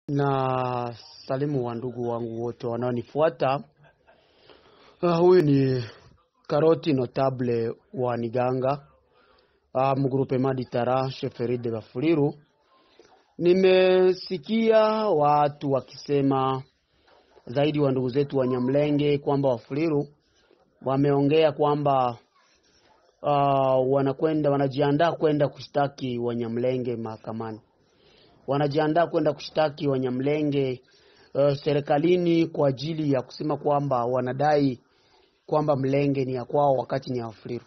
na salimu wa ndugu wangu wote wanaonifuata. Uh, huyu ni Karoti Notable wa Niganga uh, mgrupe Maditara Sheferi de Bafuliru. Nimesikia watu wakisema zaidi wa ndugu zetu wa Nyamlenge kwamba Wafuliru wameongea kwamba uh, wanakwenda wanajiandaa kwenda kushtaki Wanyamlenge mahakamani wanajiandaa kwenda kushtaki Wanyamlenge uh, serikalini kwa ajili ya kusema kwamba wanadai kwamba Mlenge ni ya kwao wakati ni ya Wafuliru.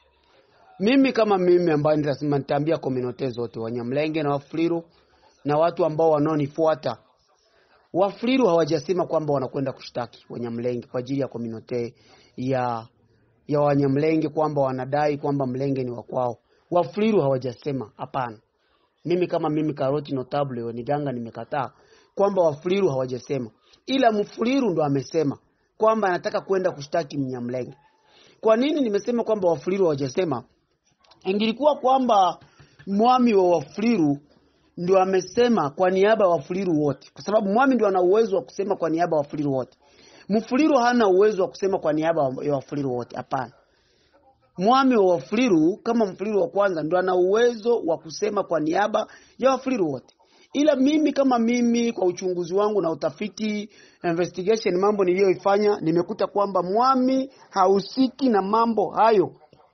Mimi kama mimi ambaye nitasema nitaambia komunote zote Wanyamlenge na Wafuliru na watu ambao wanaonifuata, Wafuliru hawajasema kwamba wanakwenda kushtaki Wanyamlenge kwa ajili ya komunote ya ya Wanyamlenge kwamba wanadai kwamba Mlenge ni wa kwao. Wafuliru hawajasema, hapana. Mimi kama mimi Karoti Notable wa Niganga nimekataa kwamba Wafuliru hawajasema, ila Mfuliru ndo amesema kwamba anataka kwenda kushtaki Mnyamlenge. Kwa nini nimesema kwamba Wafuliru hawajasema? Ingilikuwa kwamba mwami wa Wafuliru ndio amesema kwa niaba ya Wafuliru wote, kwa sababu mwami ndio ana uwezo wa kusema kwa niaba ya Wafuliru wote. Mfuliru hana uwezo wa kusema kwa niaba ya Wafuliru wote, hapana. Mwami wa Wafuliru kama Mfuliru wa kwanza ndo ana uwezo wa kusema kwa niaba ya Wafuliru wote, ila mimi kama mimi, kwa uchunguzi wangu na utafiti investigation, mambo niliyoifanya, nimekuta kwamba mwami hahusiki na mambo hayo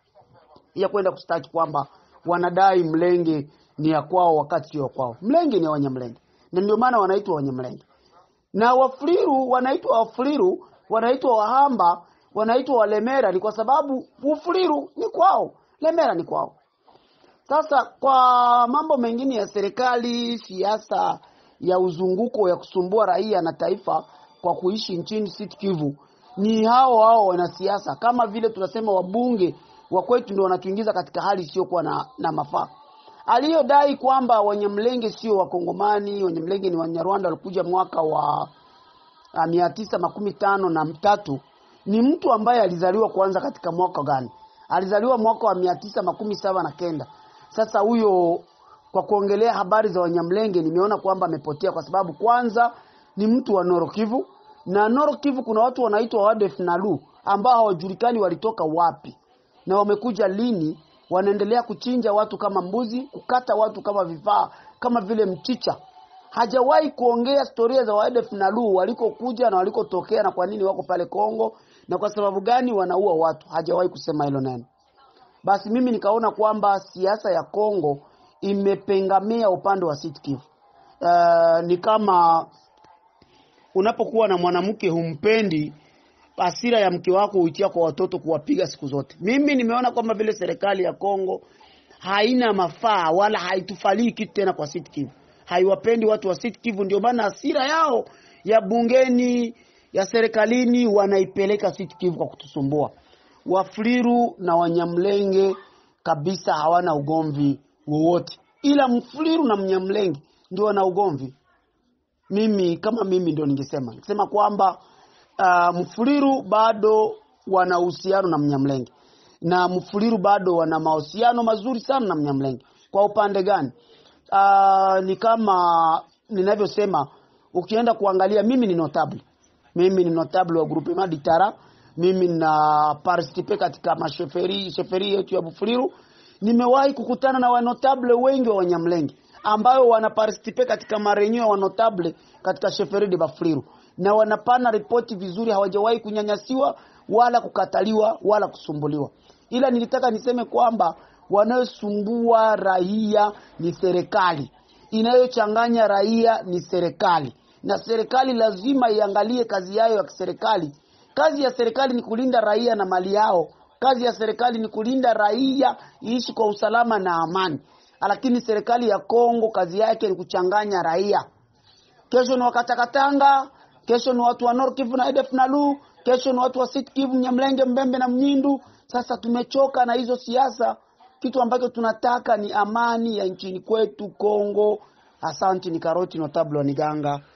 ya kwenda kustaki kwamba wanadai Mlenge ni ya kwao wakati sio kwao. Mlenge ni ya Wanyamlenge, na ndio maana wanaitwa Wanyamlenge, na Wafuliru wanaitwa Wafuliru, wanaitwa Wahamba wanaitwa Walemera ni kwa sababu Ufuliru ni kwao, Lemera ni kwao. Sasa kwa mambo mengine ya serikali, siasa ya uzunguko ya kusumbua raia na taifa kwa kuishi nchini Sud Kivu, ni hao hao wanasiasa, kama vile tunasema wabunge wa kwetu ndio wanatuingiza katika hali isiyokuwa na, na mafaa. Aliyodai kwamba Wanyamlenge sio Wakongomani, Wanyamlenge ni Wanyarwanda walikuja mwaka wa mia tisa makumi tano na mtatu ni mtu ambaye alizaliwa kwanza katika mwaka gani? Alizaliwa mwaka wa mia tisa makumi saba na kenda. Sasa huyo kwa kuongelea habari za Wanyamlenge nimeona kwamba amepotea, kwa sababu kwanza ni mtu wa Nord Kivu, na Nord Kivu kuna watu wanaitwa Wadef Nalu ambao hawajulikani walitoka wapi na wamekuja lini. Wanaendelea kuchinja watu kama mbuzi, kukata watu kama vifaa kama vile mchicha. Hajawahi kuongea historia za Wadef Nalu walikokuja na walikotokea na kwa nini wako pale Kongo na kwa sababu gani wanaua watu. Hajawahi kusema hilo neno. Basi mimi nikaona kwamba siasa ya Kongo imepengamia upande wa Sud Kivu. Uh, ni kama unapokuwa na mwanamke humpendi, hasira ya mke wako huitia kwa watoto kuwapiga siku zote. Mimi nimeona kwamba vile serikali ya Kongo haina mafaa wala haitufalii kitu tena kwa Sud Kivu, haiwapendi watu wa Sud Kivu, ndio maana hasira yao ya bungeni ya serikalini wanaipeleka Sud Kivu kwa kutusumbua. Wafuliru na Wanyamlenge kabisa hawana ugomvi wowote, ila Mfuliru na Mnyamlenge ndio wana ugomvi. Mimi kama mimi ndio ningesema ningesema kwamba uh, Mfuliru bado wana uhusiano na Mnyamlenge na Mfuliru bado wana mahusiano mazuri sana na Mnyamlenge. Kwa upande gani? Uh, ni kama ninavyosema, ukienda kuangalia, mimi ni notable mimi ni notable wa grupe Maditara. Mimi na participe katika masheferi sheferi yetu ya Bufuliru. Nimewahi kukutana na wanotable wengi wa Wanyamlenge ambao wana participe katika marenyo wa notable katika sheferi de Bufuliru, na wanapana ripoti vizuri, hawajawahi kunyanyasiwa wala kukataliwa wala kusumbuliwa. Ila nilitaka niseme kwamba wanayosumbua raia ni serikali, inayochanganya raia ni serikali na serikali lazima iangalie kazi yayo ya kiserikali. Kazi ya serikali ni kulinda raia na mali yao. Kazi ya serikali ni kulinda raia iishi kwa usalama na amani, lakini serikali ya Kongo kazi yake ni kuchanganya raia. Kesho ni Wakatakatanga, kesho ni watu wa Nord Kivu na Edef Nalu, kesho ni watu wa Sud Kivu, Nyamlenge, Mbembe na Mnyindu. Sasa tumechoka na hizo siasa. Kitu ambacho tunataka ni amani ya nchini kwetu Kongo. Asante. Ni Karoti Notable wa Niganga.